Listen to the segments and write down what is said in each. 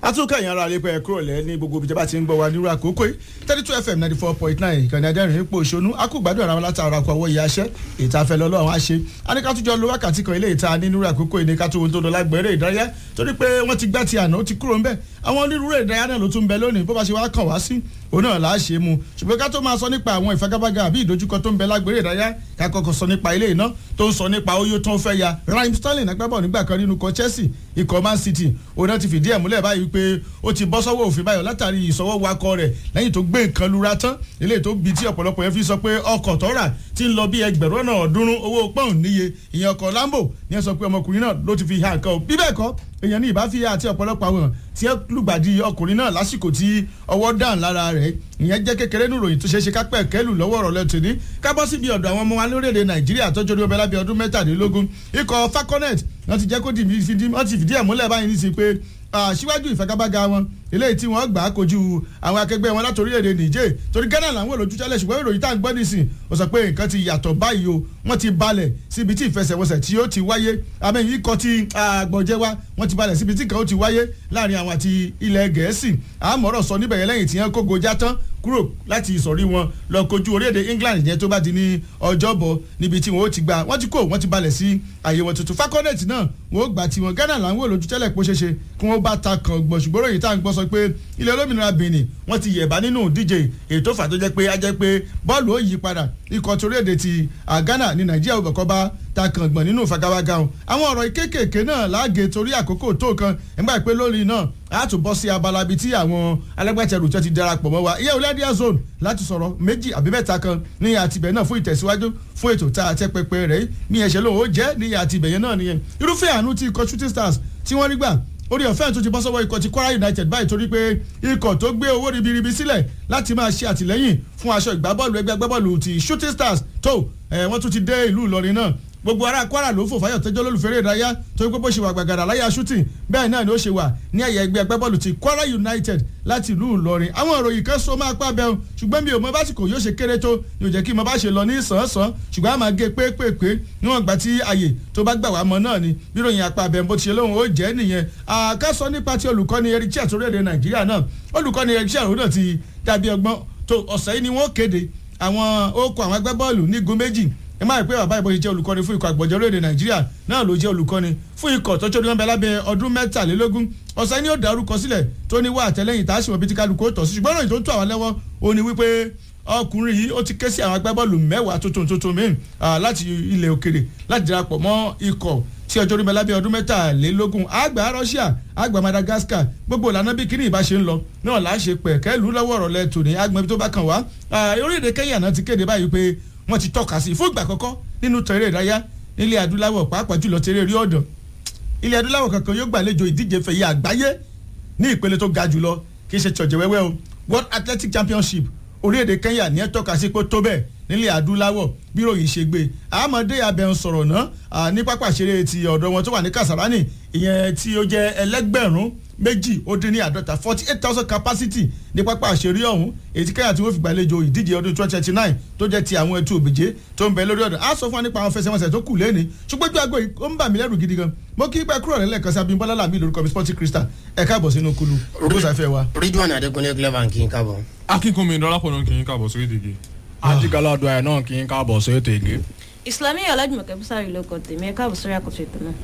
atúnkà yẹn ara àlepẹ́ kúrò lẹ́ ní gbogbo ibi tí a bá ti ń gbọ́ wa nírú àkókò yìí thirty two fm ninety four point nine ìkànnì adẹ́rìn ipò òṣónú akúgbádùn ara wọn látara ọkọ̀ ọwọ́ ìyá aṣẹ́ ìtafẹ́ lọ́lọ́ àwọn àṣe aníkàtújọ lo wákàtí kan ilé ìta ní nírú àkókò yìí ní ká tó ohun tó lọ lágbẹ̀rẹ̀ ìdárayá torí pé wọ́n ti gbá ti àná ó ti kúrò ńbẹ̀ àwọn onírúurú ìdárayá náà ló tún bẹ lónìí bó bá ṣe wá kàn wá sí òun náà là á ṣe mu ṣùgbọ́n ká tó máa sọ nípa àwọn ìfagagbága àbí ìdojúkọ tó ń bẹ lágbèrè ìdárayá ká kọ́kọ́ sọ nípa ilé iná tó ń sọ nípa oyó tó ń fẹ́ ya Raheem Sterling agbábọ̀ nígbà kan nínú ikọ̀ Chelsea ikọ̀ Man City òun náà ti fìdí ẹ̀ múlẹ̀ báyìí pé ó ti bọ́ sọ́wọ́ òfin báyọ̀ látàrí ìsọwọ́ wakọ̀ rẹ̀ lẹ́yìn tó gbé nǹkan lura tán eléyìí tó bi tí ọ̀pọ̀lọpọ̀ yẹn fi sọ pé ọkọ̀ tó rà ti ń lọ bí ẹgbẹ̀rún ọ̀nà ọ̀ọ́dúnrún owó pọ́ùn níye ìyẹn ọkọ̀ Lambo ní ẹ sọ pé ọmọkùnrin náà ló ti fi ha nǹkan o bí bẹ́ẹ̀ kọ́ èèyàn ní ìbáfíà àti ọ̀pọ̀lọpọ̀ àwọn tí ẹ lùgbàdì ọkùnrin náà lásìkò tí ọwọ́ dàn lára rẹ̀ ìyẹn jẹ́ kékeré nù ròyìn tó ṣeé ṣe kápẹ́ kẹ́lù lọ́wọ́ ọ̀rọ̀ lẹ́tọ̀ ní kábọ́ síbi ọ̀dọ̀ àwọn ọmọ wa lórílẹ̀‐èdè nàìjíríà tọ́jú orí ọbẹ̀ lábẹ́ ọdún mẹ́tàdínlógún ikọ̀ falconet wọ́n ti jẹ́ kó wọ́n ti fìdí ẹ̀ múlẹ̀ báyìí ní sí pé síwájú ìfagagbága wọn eléyìí tí wọ́n gbà á kojú àwọn akẹgbẹ́ wọn láti orílẹ̀-èdè Niger torí Ghana làwọn olójú tẹ́lẹ̀ ṣùgbọ́n ìròyìn tá à ń gbọ́ nísìn ó sọ pé nǹkan ti yàtọ̀ báyìí o wọ́n ti balẹ̀ síbi tí ìfẹsẹ̀wọnsẹ̀ tí ó ti wáyé àmì yìí kọ́ ti àgbọ̀jẹ́ wa wọ́n ti balẹ̀ síbi tí nǹkan ó ti wáyé láàrin àwọn àti ilẹ̀ Gẹ̀ẹ́sì àmọ̀rọ̀ sọ níbẹ̀ yẹn lẹ́yìn tí wọ́n kógo já tán kúrò láti ìsọ̀rí wọn lọ kojú orílẹ̀-èdè England yẹn tó bá di ní ọjọ́bọ̀ níbi tí wọ́n ó ti gbà wọ́n ti kó wọ́n ti balẹ̀ sí àyè wọn tuntun falconet náà wọ́n ó gbà tiwọn Ghana làwọn olójú tẹ́lẹ̀ pé ó ṣeéṣe kí wọ́n bá ta kàn gbọ̀n ṣùgbọ́n ròyìn tá à ń gbọ́ sọ pé ilẹ̀ olómìnira Benin wọ́n ti yẹ̀bá nínú ìdíje ètò fà tó jẹ́ pé á jẹ́ pé bọ́ọ̀lù ó yí padà ikọ̀ torílẹ̀-èdè ti Ghana ní Nàìjíríà òbẹ̀kọ́ bá ta kàn gbọ̀n nínú ìfagagbága wọn àwọn ọ̀rọ̀ kéékèèké náà láàgé torí àkókò tó kan nígbà pé lórí náà a tún bọ́ sí abala bíi tí àwọn alágbàtẹrù tó ti darapọ̀ mọ́ wa ìyẹn olódìá zone láti sọ̀rọ̀ méjì àbí mẹ́ta kan ní àtibẹ̀ náà fún ìtẹ̀síwájú fún ètò tá a tẹ́ pẹpẹ rẹ̀ ní ẹ̀ṣẹ̀ lòun ó jẹ́ ní àtibẹ̀ yẹn náà nìyẹn irúfẹ́ àánú ti ikọ̀ shooting stars tí wọ́n rí gbà orí ọ̀fẹ́ tó ti bọ́ sọ́wọ́ ikọ̀ ti Kwara United báyìí torí pé ikọ̀ tó gbé owó ribiribi sílẹ̀ láti máa ṣe àtìlẹ́yìn fún aṣọ ìgbábọ́ọ̀lù ẹgbẹ́ agbábọ́ọ̀lù ti shooting stars tó wọ́n tún ti dé ìlú Ìlọrin náà gbogbo ará Kwara ló fò fáyọ̀ tẹ́jọ́ lólùfẹ́rẹ́ ìdárayá torí pé bó ṣe wà gbàgàdà láyà shooting bẹ́ẹ̀ náà ni ó ṣe wà ní ẹ̀yà ẹgbẹ́ agbábọ́ọ̀lù ti Kwara United láti ìlú Ìlọrin àwọn ìròyìn kan so máa pa bẹ́ẹ̀ ṣùgbọ́n mi ò mọ básìkò yóò ṣe kéré tó yóò jẹ́ kí mo bá ṣe lọ ní sàn-án ṣùgbọ́n a máa gé pépèpé níwọ̀n gbà tí àyè tó bá gbà wá mọ́ náà ni bíròyìn apá abẹ́ bó ti ṣe lóhùn ó jẹ́ nìyẹn àkásọ nípa ti olùkọ́ni Eric Chelle orílẹ̀-èdè Nàìjíríà náà olùkọ́ni Eric Chelle òun náà ti dàbí ọgbọ́n tó ọ̀sẹ̀ yìí ni wọ́n kéde àwọn okò àwọn agbábọ́ọ̀lù ní igun méjì ẹ máa rí pé bàbá ìbọn ṣe jẹ́ olùkọ́ni fún ikọ̀ àgbọ̀jọ́ orílẹ̀-èdè nàìjíríà náà ló jẹ́ olùkọ́ni fún ikọ̀ tọ́jú orí wọn bẹ lábẹ́ ọdún mẹ́tàlélógún ọ̀sán ni ó dárúkọ sílẹ̀ tó ní wá àtẹlẹ́yìn tá a sì mọ̀ bí ti kálukú ó tọ̀ sí ṣùgbọ́n ìròyìn tó ń tó àwọn lẹ́wọ́ ó ní wípé ọkùnrin yìí ó ti ké sí àwọn agbábọ́ọ̀lù mẹ́wàá tuntun tuntun míì láti ilẹ̀ òkèrè láti darapọ̀ mọ́ ikọ̀ tí ọjọ́ orí bẹ lábẹ́ ọdún mẹ́tàlélógún àgbà Russia àgbà Madagascar gbogbo ìlànà bí kíní ìbá ṣe ń lọ náà là á ṣe pẹ̀kẹ́ lù lọ́wọ́ ọ̀rọ̀ lẹ́tò ní agbọ̀n tó bá kàn wá orílẹ̀-èdè Kenya náà ti kéde báyìí pé wọ́n ti tọ́ka sí fún ìgbà àkọ́kọ́ nínú tẹ̀rẹ̀ ìdáyà nílẹ̀ adúláwọ̀ pàápàá jùlọ tẹ̀rẹ̀ rí ọ̀dọ̀ ilẹ̀ adúláwọ̀ kankan yóò gbàlejò ìdíje fẹ̀yẹ àgbáyé ní ìpele tó ga jùlọ kì í ṣe ṣọ̀jẹ̀ wẹ́wẹ́ o World Athletic Championship orílẹ̀-èdè Kenya ní ẹ̀ tọ́ka sí pé tó bẹ́ẹ̀ nílẹ̀ adúláwọ̀ bí ròyìn ṣe gbé àmọ́dé abẹ́hùn sọ̀rọ̀ náà ní pápá ìṣeré ti ọ̀dọ̀ wọn tó wà ní Kasarani ìyẹn tí ó jẹ́ ẹlẹ́gbẹ̀rún méjì ó dín ní àádọ́ta forty eight thousand capacity ní pápá àṣírí ọ̀hún èyí tí kẹ́yà tí wọ́n fi gbàlejò ìdíje ọdún twenty twenty nine tó jẹ́ ti àwọn ẹtù òbíje tó ń bẹ lórí ọ̀dọ̀ á sọ fún wa nípa àwọn fẹsẹ̀wọnsẹ̀ tó kù lẹ́ni ṣùgbọ́n ojú àgọ́ yìí ó ń bà mí lẹ́rù gidi gan mo kí pẹ́ kúrò lẹ́lẹ́kan sí Abímbọ́lá Làmí lórúkọ mi Sporting Crystal ẹ̀ káàbọ̀ sínú kulu olùsàfẹ́ wa. Ridwan Adékúnlé clever kì í káàbọ̀. akínkùnmi dọ́lápọ̀ náà kì í káàbọ̀ sórí ìdíje. ajigalado ẹ̀ náà kì í káàbọ̀ sórí ètò ìgé. Ìsìlámì Ọlájùmọ̀kẹ́ Bísárì ló kọ tèmi ẹ káàbọ̀ sórí àkóso ètò náà.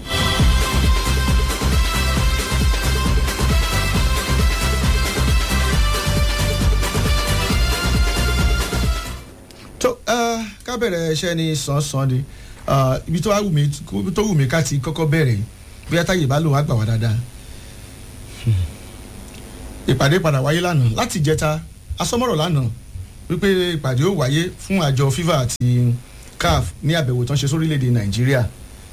tó ká bẹ̀rẹ̀ iṣẹ́ ní sàn-sàn ni ibi tó wù mí tó wù mí ká ti kọ́kọ́ bẹ̀rẹ̀ bóyá táyé bá lòun á gbà wá dáadáa ìpàdé padà wáyé lánàá láti ìjẹta asọ́mọ́rọ̀ lánàá wípé ìpàdé ó wáyé fún àjọ FIFA àti CAF ní àbẹ̀wò tán ṣe sórílẹ̀‐èdè Nàìjíríà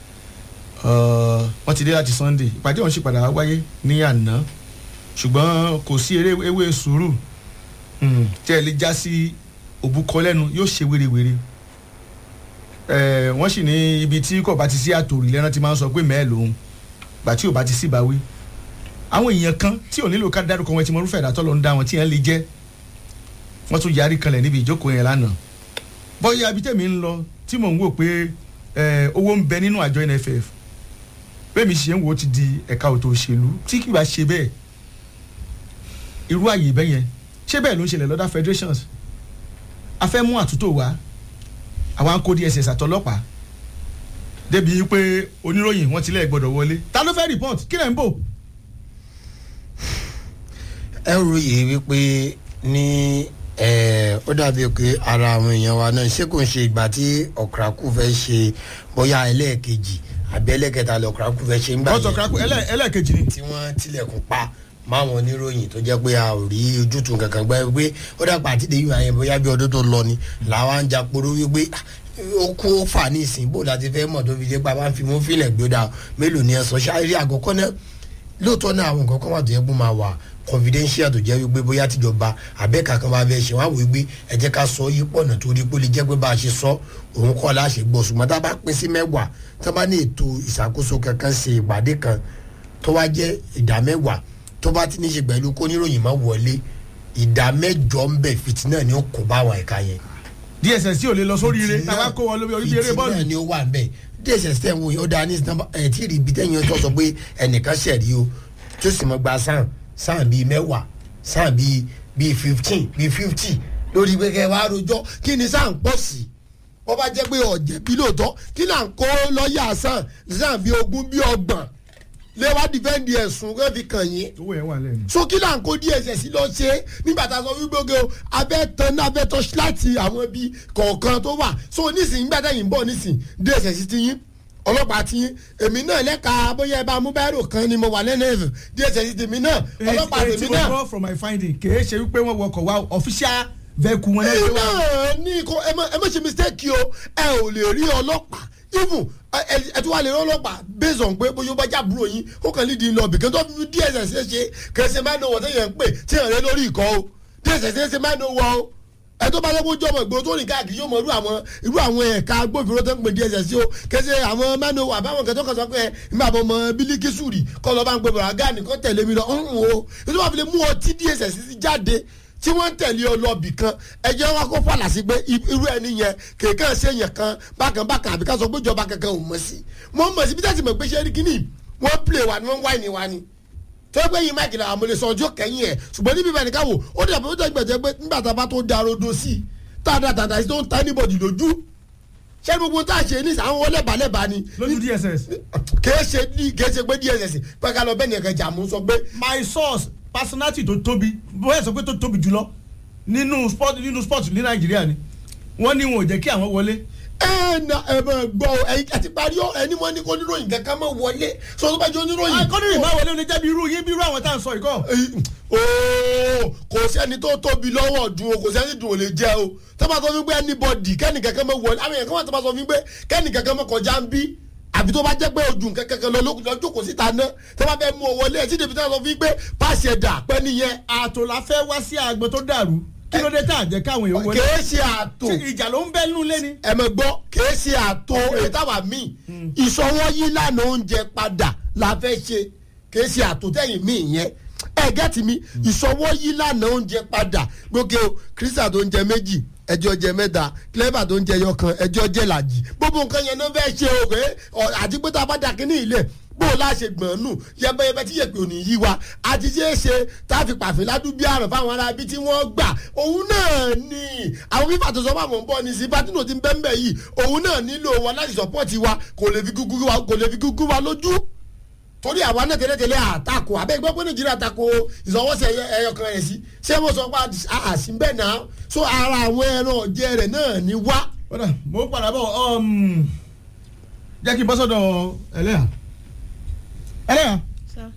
wọ́n ti dé láti Sunday ìpàdé ọ̀hún sì padà wáyé ní àná ṣùgbọ́n kò sí eré ewé sùúrù tí ẹ lè já sí òbúkọ lẹ́nu yóò ṣe wérewère wọ́n sì ní ibi tí kò bá ti sí àtòrí lẹ́ran ti máa ń sọ pé mẹ́ẹ̀ lòun gbà tí ò bá ti sí ìbáwí àwọn èèyàn kan tí ò nílò ká dárúkọ wọn tí mo rúfẹ́ ìdátọ́ lọ ń dá wọn tí yẹn lè jẹ́ wọ́n tún yarí kanlẹ̀ níbi ìjókòó yẹn lánàá bọ́yá abitẹ́mi ń lọ tí mò ń wò pé owó ń bẹ nínú àjọ NFF bẹ́ẹ̀ mi ṣe ń wò ó ti di ẹ̀ka òtò òṣèlú tí kì bá ṣe bẹ́ẹ̀ irú àyè bẹ́ẹ̀ yẹn ṣé bẹ́ẹ̀ ló ń ṣẹlẹ̀ lọ́dà federations a fẹ́ mú àtúntò wá àwọn akó dss àtọlọ́pàá débi pé oníròyìn wọn tilẹ̀ gbọ́dọ̀ wọlé ta ló fẹ́ report kí lẹ̀ ń bò. ẹ ròyè wípé ní ẹ, ó dàbí pé ara àwọn èèyàn wa náà ṣé kò ń ṣe ìgbà tí ọ̀krakù fẹ́ ṣe bóyá ẹlẹ́ẹ̀kejì àbí ẹlẹ́ẹ̀kẹta lọ ọ̀krakù fẹ́ ṣe ń gbà ọ̀tọ̀ kíláàkù ẹlẹ́ẹ̀kejì ni. tí wọ́n tilẹ̀kùn pa máwọn oníròyìn tó jẹ́ pé a ò rí ojútùú kankan gbẹ́ pé ó dàgbà àti dèyí àyẹn bóyá bí ọdún tó lọ ni làwa ń jàporó wípé ah, ó kú ó fà ní ìsìn bó láti fẹ́ mọ̀ tó fi dé pa bá ń fi mú fílẹ̀ gbódà mélòó ni ẹ sọ ṣáárí àkọ́kọ́ náà lóòótọ́ náà àwọn nǹkan kan wà tó yẹ kó máa wà confidential tó jẹ́ wípé bóyá tìjọba àbẹ́ka kan bá fẹ́ ṣe wá wò wípé ẹ jẹ́ ká sọ yí pọ̀nà torí pé ó lè jẹ́ pé bá a ṣe sọ òun kọ́ láṣẹ gbọ́ ṣùgbọ́n tá a bá pín sí mẹ́wàá tá a bá ní ètò ìṣàkóso kankan ṣe ìpàdé kan tó wá jẹ́ ìdá mẹ́wàá tó bá ti ní ṣe pẹ̀lú kóníròyìn má wọlé ìdá mẹ́jọ ń bẹ̀ fìtínà ni ó kó bá àwọn ẹ̀ka yẹn dss ò lè lọ sórí ire tàbá kó wọn lórí orí eré fìtínà bọ́ọ̀lù. ni ó wà ń bẹ̀ dss tẹ̀ ń wò yìí ó dáa ní sinimá ẹ̀ tí ì rí ibi tẹ́yìn tó sọ pé ẹnìkan ṣẹ̀rí o tó sì mọ̀ gba sáàn sáàn bíi mẹ́wàá sáàn bíi bíi fifteen bíi fifty lórí pé kẹ́ ẹ wá rojọ́ kí ni sáà ń pọ̀ sí wọ́n bá jẹ́ pé ọ̀jẹ̀ bí lóòótọ́ kí là ń kó lọ́ọ̀yà sáàn sáàn bíi ogún bíi ọgbọ̀n lé wá dìfẹ́ǹdì ẹ̀sùn kẹ́ fi kàn yín owó yẹn wà lẹ́nu. so kí là ń kó dss lọ ṣe nígbà tá a sọ wípé oge o abẹ́ tán ní abẹ́ tán láti àwọn ibi kọ̀ọ̀kan tó wà so nísìnyí nígbà tá yìí ń bọ̀ nísìnyí dss ti yín ọlọ́pàá ti yín èmi náà lẹ́ka bóyá ẹ bá mú báírò kan ni mo wà lẹ́nu ẹ̀fẹ̀ dss tèmi náà ọlọ́pàá èyí tèmi tí mo náà gbọ́ from my finding kì í ṣe wípé wọ́n wọkọ̀ wá official vehicle wọn èyí lẹ́yìn wá. náà ní kó ẹ má ẹ má ṣe mistake o ẹ ò lè rí ọlọ́pàá even ẹ ẹ- ẹ tún wà lè rí ọlọ́pàá based on pé bóyá ó bá já búrò yín ó kàn lídìí lọ bìkan tó fi dss ṣe ṣe kẹsẹ̀ máa ń náwó tẹ̀yẹ̀ ń pè tí yàn rẹ lórí ìkọ́ o dss ṣe ṣe máa ń náwó o ẹ tó bá lọ́gbọ́n jọmọ ìgboro tó rìn káàkiri yóò mọ irú àwọn irú àwọn ẹ̀ka agbófinró tó ń pè dss o kẹsẹ̀ àwọn máa ń náwó àbáwọn kẹtọ́ kan sọ pé nígbà bọ́ mọ bílíkì sùrì kọ́ lọ́ bá ń pè bọ̀rọ̀ gáàní kọ́ tẹ̀lé mi lọ ń wo ètò wà fi lè mú ọtí dss jáde tí wọ́n ń tẹ̀lé ọlọ́bì kan ẹjẹ́ wa kó fàlà sí pé i- irú ẹni yẹn kéèkàn ṣe yẹn kan bákan bákan àbí ká sọ pé ìjọba kankan ò mọ̀ sí wọ́n mọ̀ sí bí tẹ́sí mọ̀ pé ṣe é rí kíní wọ́n play wa ni wọ́n wáìnì wa ni tó pé yín máìkì làwọn amúlẹ̀ sọ ọjọ́ kẹ́yìn ẹ̀ ṣùgbọ́n níbi ìbẹ̀ni káwò ó dẹ̀ bó tẹ̀ gbẹ̀jẹ̀ pé nígbà tá a bá tó da rodo sí i tá a da tàtà sí tó ń ta anybody lójú ṣé gbogbo tá a ṣe ní àwọn ọlẹ́bàálẹ́bàá ni lójú dss. kèé ṣe kèé ṣe pé dss pé ká lọ bẹ́ẹ̀ ni ẹ̀ka jà mú sọ pé my source personality tó tóbi bóyá sọ pé tó tóbi jùlọ nínú sport nínú sport ní nàìjíríà ni wọ́n ní wọn ò jẹ́ kí àwọn wọlé. ẹ na ẹ mọ gbọ́ ọ, ẹ̀yin àti parí ọ ẹni wọn ní kó níròyìn kankan mọ wọlé sọ tó bá jẹ oníròyìn. akọ́nìrì máa wọlé ó lè jẹ́ bí irú yín bí irú àwọn tá à ń sọ ìkọ́. ooo kò sẹ́ni tó tóbi lọ́wọ́ dùn o kò sẹ́ni dùn ò lè jẹ́ o tó bá sọ fún pé anybody kẹ́ni kankan mọ wọlé àwọn èèyàn kan wà tó bá sọ fún pé kẹ́ni kankan mọ kọjá ń bí àbí tó bá jẹ́ pé ojú nǹkan kankan lọ lókùn lọ́jọ́ kò síta ná tó bá fẹ́ mú ọ wọlé ẹ̀ sí débi tó sọ fún pé pàṣẹ dà pẹ́ nìyẹn. ààtò la fẹ́ wá sí àgbọn tó dàrú kí ló dé tá à jẹ́ káwọn èèyàn wọlé. kèé ṣe àtò Ṣé ìjà ló ń bẹ́ nínú ilé ni. ẹ mọ̀ gbọ́ kìí ṣe àtò ìtawà míì ìṣọwọ́ yí lánàá oúnjẹ padà la fẹ́ ṣe kìí ṣe àtò tẹ̀yìn míì yẹn ẹ gẹ́tì mi ìṣọwọ́ yí lánàá oúnjẹ padà gbókè o kírísà tó ń jẹ méjì ẹjọ́ jẹ mẹ́ta clever tó ń jẹ yọkan ẹjọ́ jẹ làjì gbogbo nǹkan yẹn náà fẹ́ ṣe o pé àti pé tá a bá dà kínní ilé bó o láṣẹ gbọ̀n nù yẹbẹyẹbẹ tí yẹpẹ òní yí wa àti ṣe é ṣe tá a fi pàfin ládùúgbò àrùn fáwọn ará ibi tí wọ́n gbà òun náà ni àwọn fífà tó sọ fún àwọn bọ́ ni sí bátínò ti ń bẹ́ ń bẹ́ yìí òun náà nílò wọn láti sọpọ́ọ̀tì wa kò lè fi gúgú wa kò lè fi gúgú wa lójú torí àwa náà tẹ́lẹ̀tẹ́lẹ̀ àtakò abẹ́ gbọ́ pé nàìjíríà tako ìsọwọ́sẹ̀ ẹyọ kan rẹ̀ sí ṣé mo sọ pé àṣì bẹ́ẹ̀ náà so ara àwọn ẹran ọ̀jẹ̀ rẹ̀ náà ni wá. kódà mo ń padà bọ̀ um, jẹ́ kí n bọ́ sọ́dọ̀ ẹlẹ́yà ẹlẹ́yà Sir.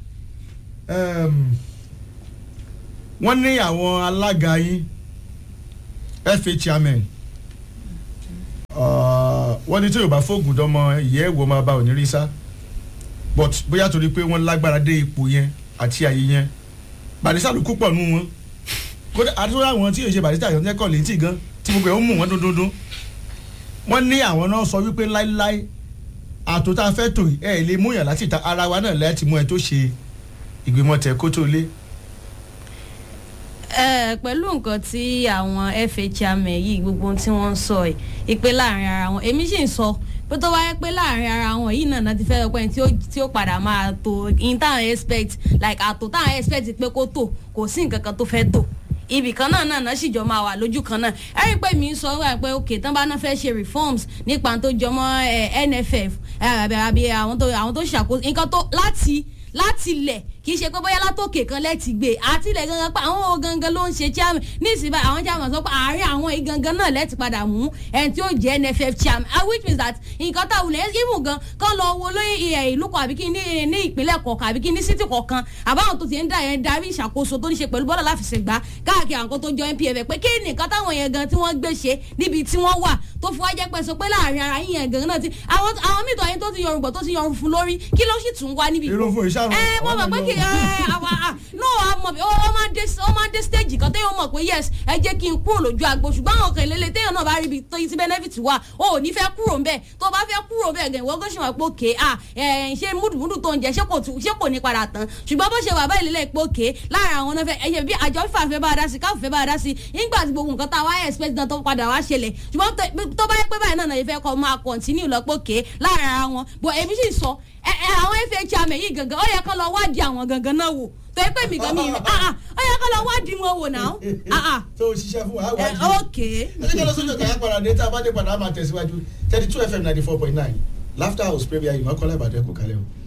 um, wọ́n ní àwọn alága yín fa chairman uh, wọ́n ní tí yorùbá fóògùn dánmọ ìyẹ́ ẹ̀wọ̀ máa bá òní rí sá but bóyá torí pé wọ́n lágbára dé ipò yẹn àti àyè yẹn barista ló kú pọ̀ nù wọn kódà àdúrà àwọn tí yóò ṣe barista yọ̀ ń jẹ́kọ̀ létí gan tí gbogbo ẹ̀ ń mú wọn dúndúndún wọ́n ní àwọn náà sọ wípé láíláí àtò tá a fẹ́ tò ẹ̀ lè mú yàn láti ta ara wa náà láti mú ẹ tó ṣe ìgbìmọ̀ tẹ̀ kó tó lé. ẹ pẹ̀lú nǹkan tí àwọn fa chairman yìí gbogbo ohun tí wọ́n ń sọ ẹ̀ ìpè láàrin ara wọn èmi sì ń sọ pé tó wáyé pé láàrin ara wọn yìí náà náà ti fẹ́ ọpẹ́ tí ó tí ó padà máa tó in táwọn expect like àtò táwọn expect pé kó tò kò sí nǹkan kan tó fẹ́ tò ibì kan náà náà náà sì jọ máa wà lójú kan náà ẹ rí i pé mi ń sọ wá pé ok tán bá náà fẹ́ ṣe reforms nípa tó jọmọ́ ẹ, nff ẹ, àbí àbí àwọn tó àwọn tó ṣàkóso nǹkan tó láti láti lẹ̀ kì í ṣe pé bóyá látòkè kan lẹ́ẹ̀tì gbé àtìlẹ̀ gangan pé àwọn wo gangan ló ń ṣe chairman ní ìsìnbá àwọn chairman sọ pé àárín àwọn yìí gangan náà lẹ́ẹ̀tì padà mú ẹni tí ó jẹ́ nff chairman ah, which means that nǹkan tá a wulẹ̀ even gan kán lọ wo lóyè ẹ̀, ìlú kan àbí kí ní ní ìpínlẹ̀ kọ̀ọ̀kan àbí kí ní city kọ̀ọ̀kan àbáwọn tó ti ń dà yẹn darí ìṣàkóso tó ní ṣe pẹ̀lú bọ́ọ̀lù láfìsẹ̀gbá káàkiri àwọn tó jọ npf pé kí nìkan táwọn yẹn gan tí wọ́n gbé ṣe níbi tí wọ́n wà tó fi wá jẹ́ pẹ́ sọ pé láàrin ara yín yẹn gan náà ti àwọn àwọn mìtọ́ yẹn tó ti yọrùn bọ̀ tó ti yọrùn fún lórí kí ló sì tún wá níbi Irun fún ìṣàrùn. ẹ mo mọ̀ pé kí ẹ àwa à no àmọ̀ bí ó máa dé ó máa dé stage kan téèyàn mọ̀ pé yes ẹ jẹ́ kí n kúrò lójú agbo ṣùgbọ́n àwọn kan ìlélẹ̀ téèyàn náà bá rí ibi tó yí sí benefit wà o ò ní fẹ́ kúrò ń bẹ̀ tó o bá fẹ́ kúrò bẹ̀ gan ìwọ́n gòṣì wọn pé òkè à ẹ ṣe múdùmúdù tó ń jẹ ṣé kò tún ṣé kò ní padà tán ṣùgbọ́n bó ṣe wà báyìí lélẹ̀ pé òkè láàrin àwọn náà fẹ́ ẹ̀yẹ bí àjọ fífà fẹ́ bá a dá sí káfù fẹ́ bá a dá sí nígbà tí gbogbo nǹkan tá a wá expect náà tó padà wá ṣẹlẹ̀ ṣùgbọ́n tó- tó bá yẹ pé báyìí náà náà yẹ fẹ́ kọ́ máa continue lọ pé òkè láàrin ara wọn bọ̀ èmi sì sọ ẹ ẹ àwọn fa chairman yìí gangan ó yẹ kán lọ wádìí àwọn gangan náà wò tó yẹ pé mi gan mi ah ah ó yẹ kán lọ wádìí wọn wò náà ah ah tó o ṣiṣẹ́ fún wa á ẹ wájú. ok ẹ jẹ́ lọ sójú ọ̀gá yẹn padà dé tá a bá dé padà á máa tẹ̀síwájú thirty two fm ninety four point nine laughter house premier ìmọ̀kànlá ìbàdàn kò kálẹ̀ o.